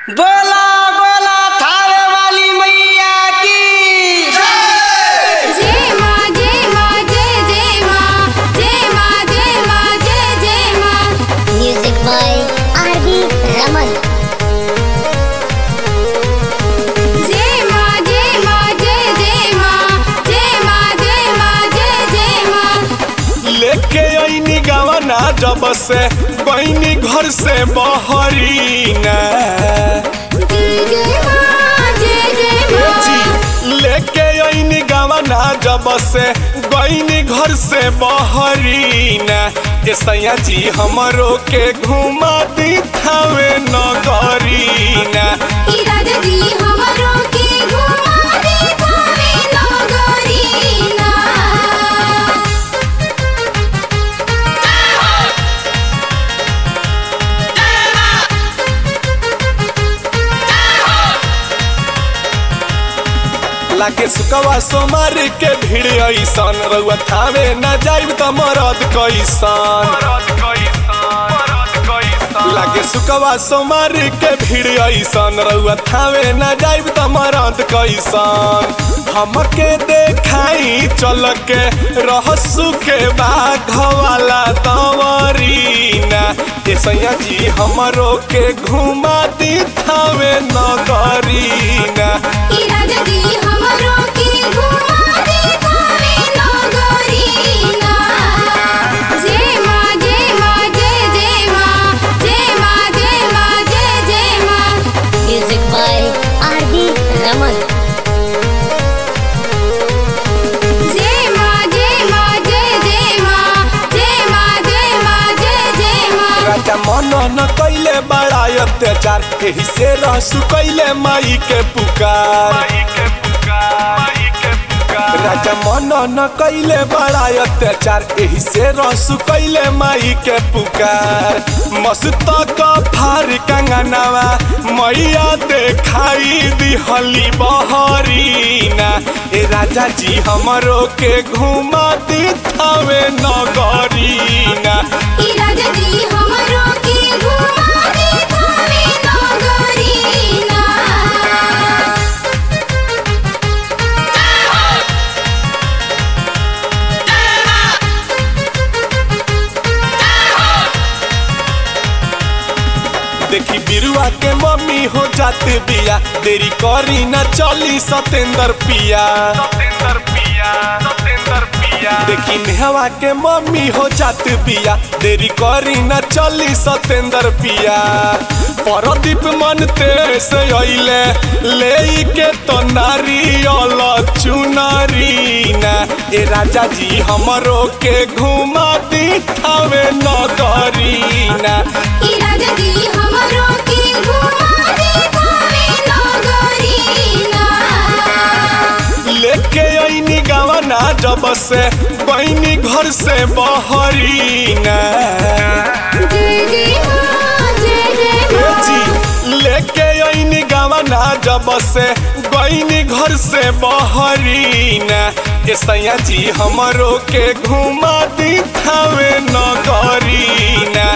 बोला बोला थारे वाली मैया की जय माँ जय माँ जय जय माँ जय माँ जय माँ जय जय माँ Music by R.B. Raman. जय माँ जय माँ जय जय माँ जय माँ जय माँ जय जय माँ लेके आईनी गवना जब से बहनी घर से बहरी न जय जय माँ जय जय माँ जी लेके आईनी गवना जब से बहनी घर से बहरी न ए सैया जी हमरो के घुमा दी थावे नगरी न ई राजा जी हमरो के घुमा दे थावे नगरी ना लागे सुकवा सोमार के भीड़ ऐसन रउआ थावे न जाइब त मरद कैसन लागे सुकवा सोमार के भीड़ ऐसन रउआ थावे न जाइब त मरद कैसन हमके देखाई चल के रहसु के बाघ वाला तवरीना ए सैया जी हमरो के घुमा दी थावे नगरीना ई राजा जी हमरो के घुमा दे थावे नगरी ना जय माँ जय माँ जय जय माँ जय माँ जय माँ जय जय माँ Music by R.B. Raman. जय माँ जय माँ जय जय माँ जय माँ जय माँ जय जय माँ राजा मन न कैले बड़ा अत्याचार एही से रहसु कैले माई के पुकार राजा मन न कैले बड़ा अत्याचार एही से रहसु कैले माई के पुकार मस्त का फार कंगनवा मैया देखाई दिहली बहरीना ए राजा जी हमरो के घुमा दी थावे नगरीना ई राजा जी हमरो के घुमा दे थावे नगरी ना देखी बिरुआ के मम्मी हो जाते बिया देरी करी न चली सतेंद्र पिया सतेंद्र पिया सतेंद्र पिया देखी नेहवा के मम्मी हो जाते बिया देरी करी न चली सतेंद्र पिया परदीप मनते से अइले ले के तो नारियल चुनरी ना ए राजा जी हमरो के घुमा दी थावे नगरी ना ई राजा जी हमरो के घुमा दे थावे नगरी ना लेके आईनी गवना जब से बहनी घर से बहरी न जय जय माँ जय जय माँ जी लेके आईनी गवना जब से बहनी घर से बहरी न ए सैया जी हमरो के घुमा दी थावे नगरी न